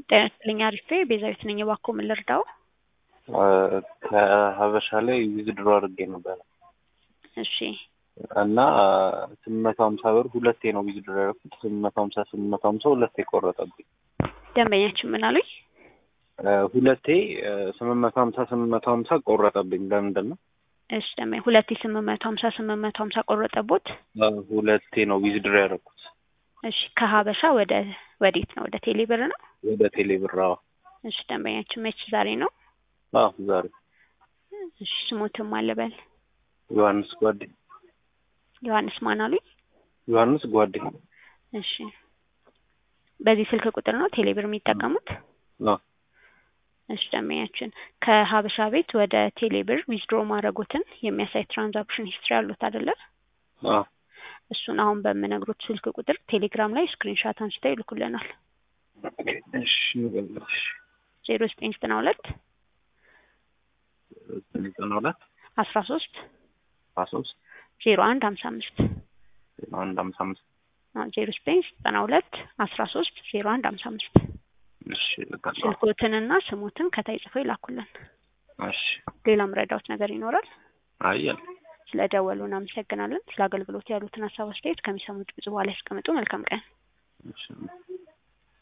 ጤና ይስጥልኝ አሪፌ ቤዛዊት ነኝ። እባክዎ ምን ልርዳው? ከሀበሻ ላይ ዊዝድሮ አድርጌ ነበረ እሺ እና ስምንት መቶ ሀምሳ ብር ሁለቴ ነው ዊዝድሮ ያደረኩት። ስምንት መቶ ሀምሳ ስምንት መቶ ሀምሳ ሁለቴ ቆረጠብኝ። ደንበኛችን ምን አሉኝ? ሁለቴ ስምንት መቶ ሀምሳ ስምንት መቶ ሀምሳ ቆረጠብኝ። ለምንድን ነው? እሺ ደንበኛ ሁለቴ ስምንት መቶ ሀምሳ ስምንት መቶ ሀምሳ ቆረጠቦት? ሁለቴ ነው ዊዝድሮ ያደረኩት እሺ ከሀበሻ ወደ ወዴት ነው? ወደ ቴሌ ብር ነው? ወደ ቴሌ ብር። አዎ እሺ ደንበኛችን መች ዛሬ ነው? አዎ ዛሬ። እሺ ስሞትም አለበል ዮሐንስ ጓዴ። ዮሐንስ ማን አሉኝ? ዮሐንስ ጓዴ። እሺ በዚህ ስልክ ቁጥር ነው ቴሌ ብር የሚጠቀሙት? አዎ እሺ ደንበኛችን ከሀበሻ ቤት ወደ ቴሌ ብር ዊዝድሮ ማድረጎትን የሚያሳይ ትራንዛክሽን ሂስትሪ አሉት አይደለ? አዎ እሱን አሁን በምነግሮት ስልክ ቁጥር ቴሌግራም ላይ ስክሪንሻት አንስተው ይልኩልናል። እሺ እሺ ዜሮ ዘጠኝ ዘጠና ሁለት ዘጠና ሁለት አስራ ሶስት አስራ ሶስት ዜሮ አንድ ሀምሳ አምስት አንድ ሀምሳ አምስት ዜሮ ዘጠኝ ዘጠና ሁለት አስራ ሶስት ዜሮ አንድ ሀምሳ አምስት እሺ ልካለሁ። ስልኮትንና ስሞትን ከታይ ጽፈው ይላኩልን። እሺ ሌላም ረዳውት ነገር ይኖራል? አየን ስለ ደወሉ እናመሰግናለን። ስለ አገልግሎት ያሉትን ሀሳብ አስተያየት ከሚሰሙት ብዙ በኋላ ያስቀምጡ። መልካም ቀን። እሺ